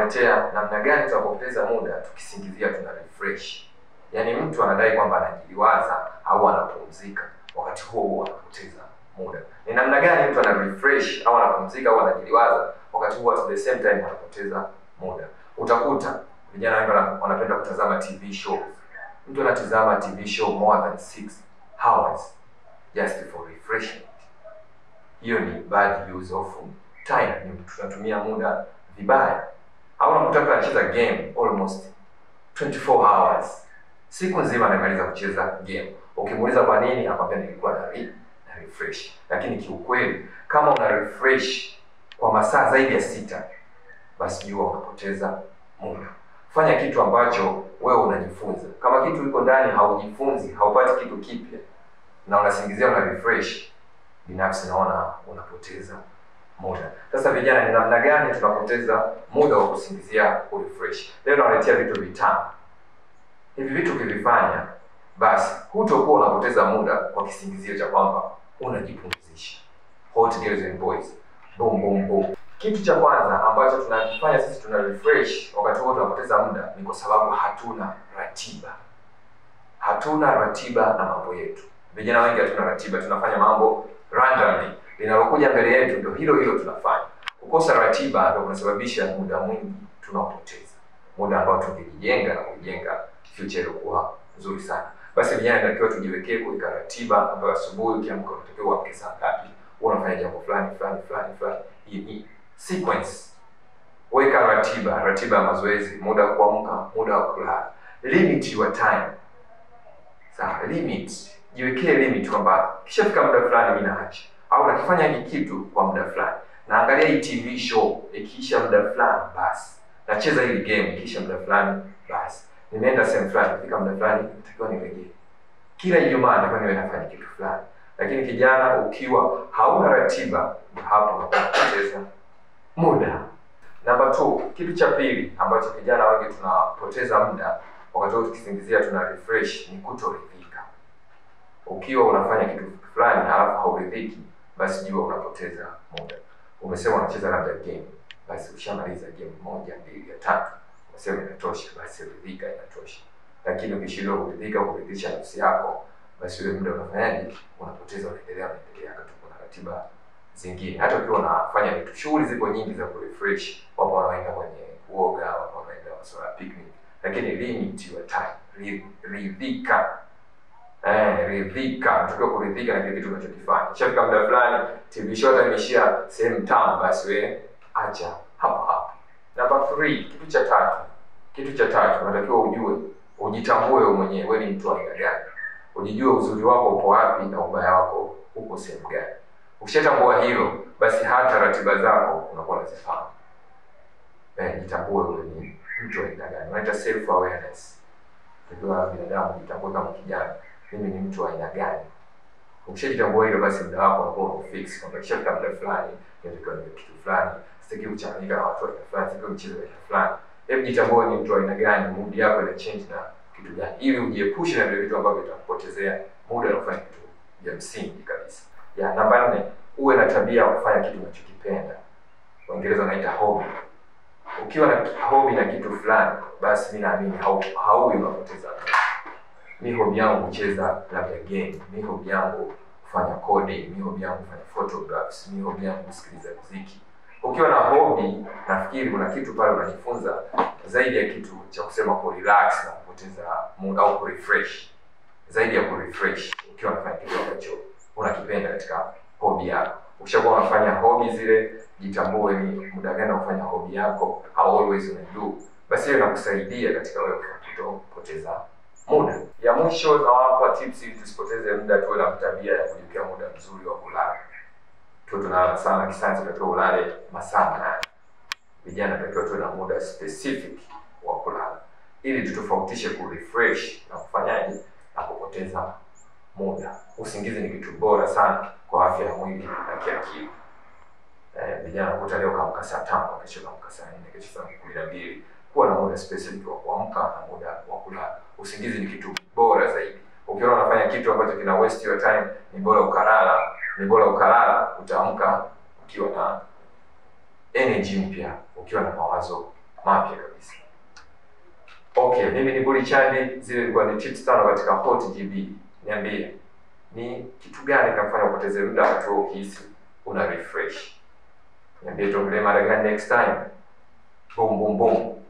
tunawaletea namna gani tunapoteza muda tukisingizia tuna refresh. Yaani mtu anadai kwamba anajiliwaza au anapumzika, wakati huo huo anapoteza muda. Ni namna gani mtu ana refresh au anapumzika au anajiliwaza, wakati huo at the same time anapoteza muda. Utakuta vijana wengi wana- wanapenda kutazama TV shows. Mtu anatazama TV show more than 6 hours just for refreshment. Hiyo ni bad use of time, ni tunatumia muda vibaya. Au unakuta mtu anacheza game almost 24 hours, siku nzima anamaliza kucheza game. Ukimuuliza kwa nini, akwambia nilikuwa na, re, na refresh. Lakini kiukweli kama una refresh kwa masaa zaidi ya sita, basi jua unapoteza muda. Fanya kitu ambacho wewe unajifunza. Kama kitu iko ndani haujifunzi, haupati kitu kipya na unasingizia una refresh, binafsi naona unapoteza muda. Sasa vijana, ni namna gani tunapoteza muda wa kusingizia ku refresh? Leo nawaletea vitu vitano. Hivi vitu ukivifanya, basi hutokuwa unapoteza muda kwa kisingizio cha kwamba unajipumzisha. Hot girls and boys, boom boom boom. Kitu cha kwanza ambacho tunakifanya sisi tuna refresh wakati huo tunapoteza muda ni kwa sababu hatuna ratiba. Hatuna ratiba na mambo yetu. Vijana wengi hatuna ratiba, tunafanya mambo randomly. Linalokuja mbele yetu ndio hilo hilo tunafanya. Kukosa ratiba ndio kunasababisha muda mwingi tunaopoteza, muda ambao tungejijenga na kujenga future iliyokuwa nzuri sana. Basi vijana, inatakiwa tujiwekee kuweka ratiba ambayo asubuhi ukiamka unatakiwa uamke saa ngapi, huwa unafanya jambo fulani fulani fulani fulani. Hii ni sequence. Weka ratiba, ratiba ya mazoezi, muda wa kuamka, muda wa kulala. Limit your time. Sawa, limit. Jiwekee limit kwamba kishafika muda fulani mimi naacha, au nakifanya hiki kitu kwa muda fulani. Naangalia hii TV show ikiisha muda fulani, basi nacheza hili game ikiisha muda fulani, basi nimeenda sehemu fulani, ikifika muda fulani natakiwa nirejee. Kila Ijumaa natakiwa niwe nafanya kitu fulani. Lakini kijana, ukiwa hauna ratiba, hapo unapoteza muda. Namba 2, kitu cha pili ambacho vijana wengi tunapoteza muda wakati wote tukisingizia tuna refresh ni kutoridhika. Ukiwa unafanya kitu fulani halafu hauridhiki, basi jua unapoteza muda. Umesema unacheza labda game, basi ushamaliza game moja, mbili, ya tatu, umesema inatosha, basi ridhika, inatosha. Lakini ukishindwa kuridhika, kuridhisha nafsi yako, basi ule muda unafanyaje? Unapoteza, unaendelea, unaendelea, wakati kuna ratiba zingine. Hata ukiwa unafanya vitu, shughuli zipo nyingi za kurefresh. Wapo wanaenda kwenye kuoga, wapo wanaenda masuala ya picnic, lakini limit your time, Ri- ridhika. Eh, ridhika, unatakiwa kuridhika na kile kitu unachokifanya. Ishafika muda fulani, TV show hata imeishia sehemu tano, basi we acha hapo hapo. Namba 3, kitu cha tatu, kitu cha tatu unatakiwa ujue, ujitambue wewe mwenyewe, wewe ni mtu wa aina gani, ujijue uzuri wako upo wapi na ubaya wako uko sehemu gani. Ukishatambua hilo, basi hata ratiba zako unakuwa unazifahamu. Eh, jitambue wewe ni mtu wa aina gani, unaita self awareness. Unajua binadamu, jitambue kama kijana, mimi ni mtu wa aina gani. Ukishajitambua hilo, basi muda wako unakuwa umefix kwamba ikishafika muda fulani inatakiwa niwe kitu fulani, sitaki kuchanganyika na watu wa aina fulani, sitaki kucheza aina fulani. Hebu jitambue ni mtu wa aina gani, mood yako ina change na kitu gani, ili ujiepushe na vile vitu ambavyo vitakupotezea muda na kufanya kitu vya msingi kabisa. Ya namba nne, uwe na tabia ya kufanya kitu unachokipenda. Waingereza wanaita hobby. Ukiwa na hobby na kitu fulani, basi mi naamini hau- hauwi unapoteza muda. Mi hobi yangu kucheza labda game, mi hobi yangu kufanya coding, mi hobi yangu kufanya photographs, mi hobi yangu kusikiliza muziki. Ukiwa na hobi, nafikiri kuna kitu pale unajifunza zaidi ya kitu cha kusema ku relax na kupoteza muda au ku refresh, zaidi ya ku refresh. Ukiwa unafanya kitu ambacho unakipenda katika hobi yako, ukishakuwa unafanya hobi zile, jitambue ni muda gani unafanya hobi yako, au always una do, basi hiyo inakusaidia katika wewe kutopoteza muda. Ya mwisho nawapa tips ili tusipoteze muda, tuwe na tabia ya kujiwekea muda mzuri wa kulala. Tuwe tunalala sana, kisayansi tunatakiwa ulale masaa manane. Vijana tunatakiwa tuwe na muda specific wa kulala, ili tutofautishe ku refresh na kufanyaje na kupoteza muda. Usingizi ni kitu bora sana kwa afya ya mwili na kiakili. Eh, vijana kuta leo kaamka saa tano, kesho kaamka saa nne, kesho saa kumi na mbili. Kuwa na muda specific wa kuamka na muda wa kulala. Usingizi ni kitu bora zaidi. Ukiona unafanya kitu ambacho kina waste your time, ni bora ukalala, ni bora ukalala, utaamka ukiwa na energy mpya, ukiwa na mawazo mapya kabisa. Okay, mimi ni Buli Chandi, zile ilikuwa ni tips tano katika Hot GB. Niambie, ni kitu gani kinafanya upoteze muda wakati wewe ukihisi una refresh? Niambie tuongelee mada gani next time. Boom boom boom.